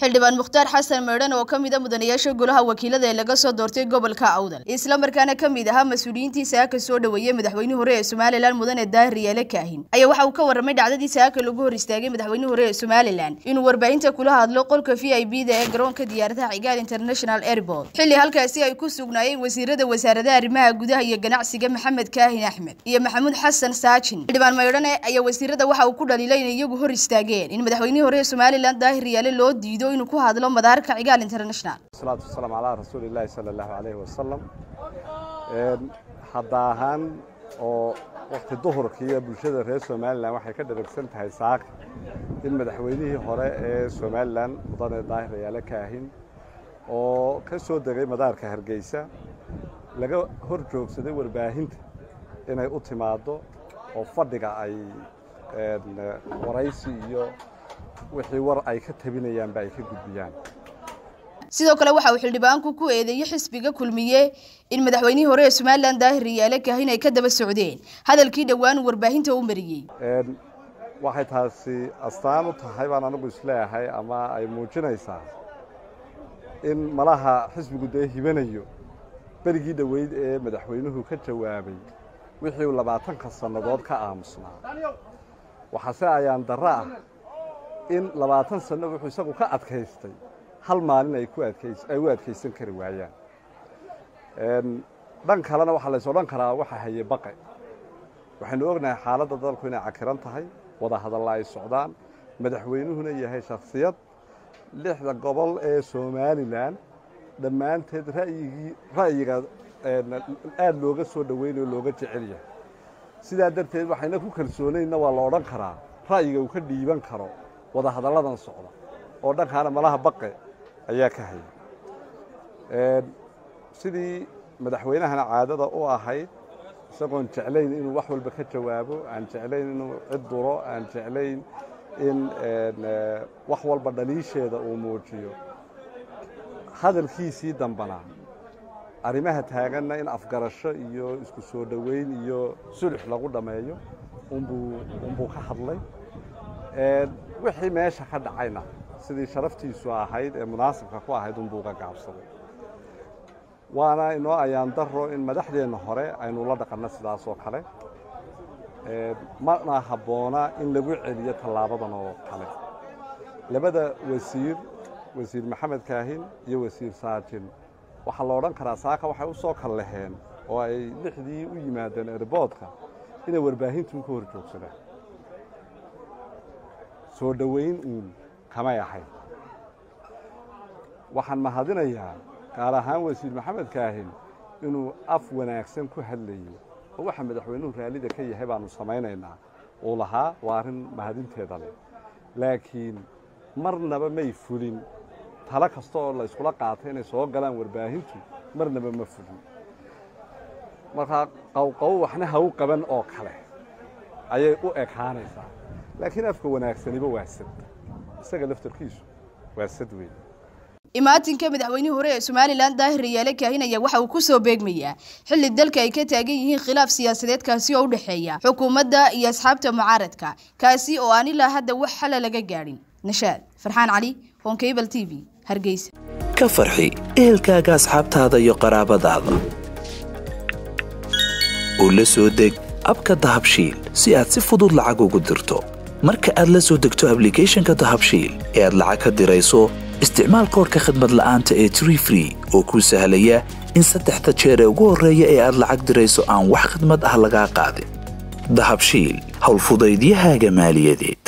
xildhibaan mukhtaar xasan meedhan oo ka mid a mudanayaasha golaha wakiilada ee laga soo doortay gobolka awdal islamarkaana ka mid ahaa mas-uuliyiintii saaka soo dhoweeyey madaxweynihii hore ee somalilan mudane daahir yaale kaahin ayaa waxa uu ka warramay dhacdadii saaka lagu hor istaagay madaxweynihii hore ee somalilan inuu warbaahinta kula hadlo qolka v i b da ee garoonka diyaaradaha cigaal international airport xilli halkaasi ay ku sugnaayeen wasiirada wasaaradaha arrimaha gudaha iyo ganacsiga maxamed kaahin axmed iyo maxamuud xasan saajin xildhibaan meydhane ayaa wasiirada waxa uu ku dhaliilay inay iyagu hor istaageen in madaxweynihii hore ee somalilan daahir yaale loo diido inuu ku hadlo madaarka cigaal international salaatu wasalaamu calaa rasuulillaahi sala allahu calayhi wasalam hadda ahaan oo wakti duhurkiiyo bulshada reer somalilan waxay ka dharagsan tahay saaka in madaxweynihii hore ee somalilan mudane daahir yaale kaahin oo ka soo degay madaarka hargeysa laga hor joogsaday warbaahinta inay u timaaddo oo fadhiga ay waraysi iyo wixii war ay ka tabinayaanba ay ka gudbiyaan sidoo kale waxa uu xildhibaanku ku eedeeyey xisbiga kulmiye in madaxweynihii hore ee somalilan daahir yaale kaahin ay ka daba socdeen hadalkii dhowaan warbaahinta u mariyey waxay taasi astaan u tahay baan anigu isleeyahay ama ay muujinaysaa in malaha xisbigu dee hibanayo berigii dhoweyd ee madaxweynuhu ka jawaabay wixii uu labaatanka sannadood ka aamusnaa waxaase ayaan darro ah in labaatan sanno wuxuu isagu ka adkaystay hal maalin ay ay u adkaysan kari waayaan dhan kalena waxaa lays odhan karaa waxa haye baqe waxaynu ognahay xaaladda dalku inay cakiran tahay wada hadalla ay socdaan madaxweynuhuna yahay shakhsiyad lixda gobol ee somalilan dhammaanteed ra'yigii ra'yiga aada looga soo dhoweynayo looga jecel yahay sidaa darteed waxayna ku kalsoonaynna waa la odhan karaa ra'yiga uu ka dhiiban karo wada hadalladan socda oo dhankaana malaha baqe ayaa ka haya sidii madaxweynahana caadada u ahayd isagoon jeclayn inuu wax walba ka jawaabo aan jeclayn inuu cid duro aan jeclayn in wax walba dhaliisheeda uu muujiyo hadalkiisii dambana arrimaha taaganna in afgarasho iyo isku soo dhoweyn iyo sulux lagu dhammeeyo unbuu unbuu ka hadlay wixii meesha ka dhacayna sidii sharaftiisu ahayd ee munaasibka ku ahayd unbuu ga gaabsaday waana inoo ayaan daro in madaxdeenna hore aynu la dhaqanno sidaas oo kale mana habboona in lagu celiyo tallaabadan oo kale labada wasiir wasiir maxamed kaahin iyo wasiir saajin waxaa la odhan karaa saaka waxay u soo kal laheen oo ay lixdii u yimaadeen erboodka inay warbaahintu ka hor joogsadaan soo dhoweyn uun kamay ahayn waxaan mahadinayaa gaar ahaan wasiir maxamed kaahin inuu af wanaagsan ku hadlayo oo waxa madaxweynuhu raallida ka yahay baanu samaynaynaa uu lahaa waa arrin mahadinteeda leh laakiin marnaba may fulin talo kasta oo la iskula qaatay inay soo galaan warbaahintu marnaba ma fulin markaa qowqow waxna ha u qaban oo kale ayay u ekaanaysaa laakiin afka wanaagsaniba waa sad isaga laftarkiisu waa sad weyn imaatinka madaxweynihii hore ee somalilan daahir yaale kaahin ayaa waxa uu ku soo beegmayaa xilli dalka ay ka taagan yihiin khilaaf siyaasadeed kaasi oo u dhexeeya xukuumadda iyo asxaabta mucaaradka kaasi oo aan ilaa hadda wax xala laga gaadhin nashaad farxaan cali honkabal t v hargeysa ka farxi ehelkaaga asxaabtaada iyo qaraabadaada oo la soo deg abka dahabshiil si aad si fudud lacag ugu dirto marka aad la soo degto ablicathonka dahabshiil ee aad lacag ka dirayso isticmaal koorka khadmad la'aanta ee tree free oo kuu sahlaya in saddexda jeer ee ugu horreeya ee aad lacag dirayso aan wax khidmad ah lagaa qaadin dahabshiil howlfudaydiyahaaga maaliyadeed